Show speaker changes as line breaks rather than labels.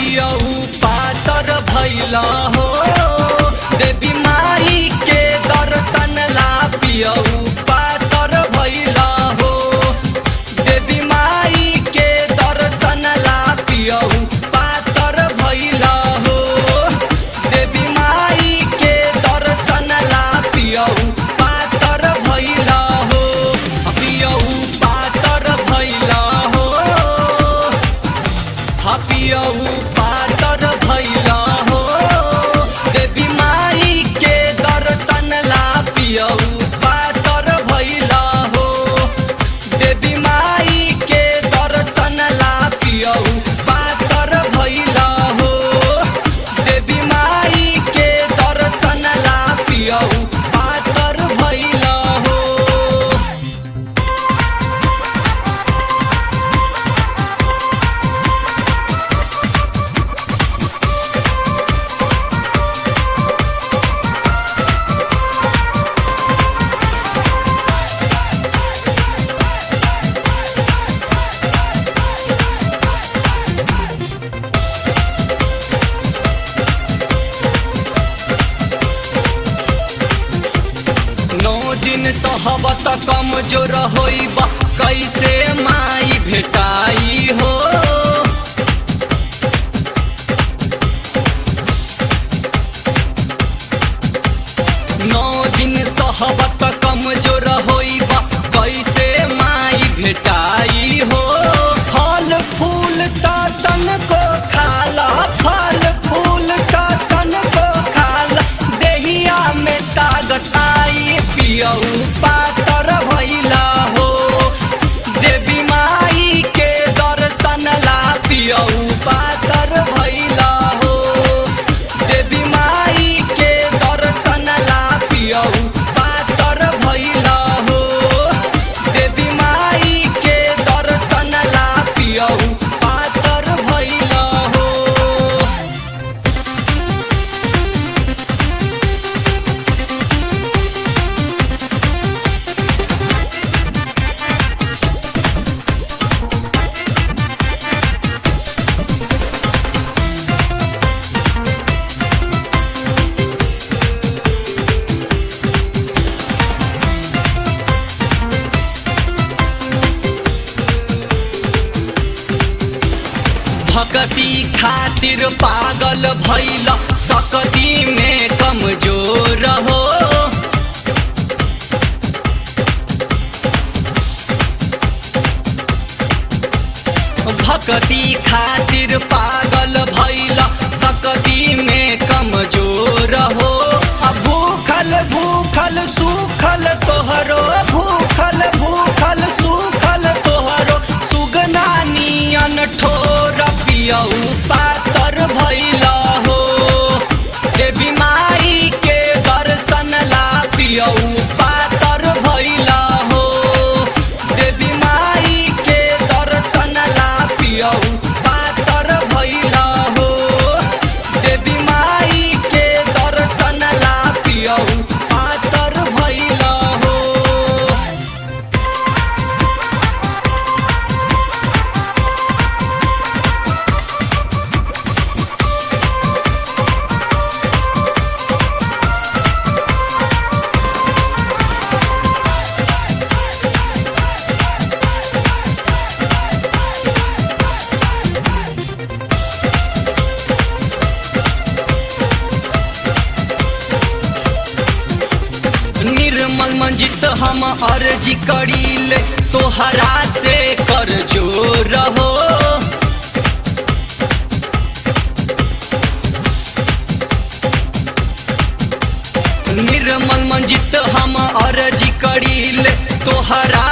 पियऊ पातर भैला हो देवी माई के दर्शन ला पियऊ पातर भैला हो देवी माई के दर्शन ला पियऊ पातर भैला हो देवी माई के दर्शन ला पियऊ पातर भैला हो पियऊ पातर भैला हो हपियऊ पातर भैला हो देवी माई के दर्शन ला पियऊ पातर भैला हो देवी माई के दर्शन ला पियऊ पातर भैला हो देवी माई के दर्शन ला पियऊ पातर भैला हो नौ दिन सहबत कमजोर होइब कैसे माई भेटाई हो नौ दिन सहबत कमजोर होइब कैसे माई भेटाई हो फल फूल त तन को खाला फल फूल त तन को खाला देहिया में तागत आई पियऊ पातर भैला हो देवी माई के दर्शन ला पियऊ पातर भैला हो देवी माई के दर्शन ला पियऊ पातर भैला हो देवी माई के दर्शन ला पियऊ पातर भैला हो भक्ति खातिर पागल भैल सकती में कमजोर हो भक्ति खातिर पागल भैल सकती में कमजोर हो आ भूखल भूखल सूखल तोहरो भूखल भूखल सूखल तोहरो सुगना नियन ठोर पियऊ पातर भैला हो देवी माई के दर्शन ला पियऊ पातर भैला हो देवी माई के दर्शन ला पियऊ पातर भैला हो देवी माई के दर्शन ला पियऊ पातर भैला हो निर्मल मंजित हम अर्जी करीले तोहरा से कर जोर हो निर्मल मंजित हम अर्जी करीले तोहरा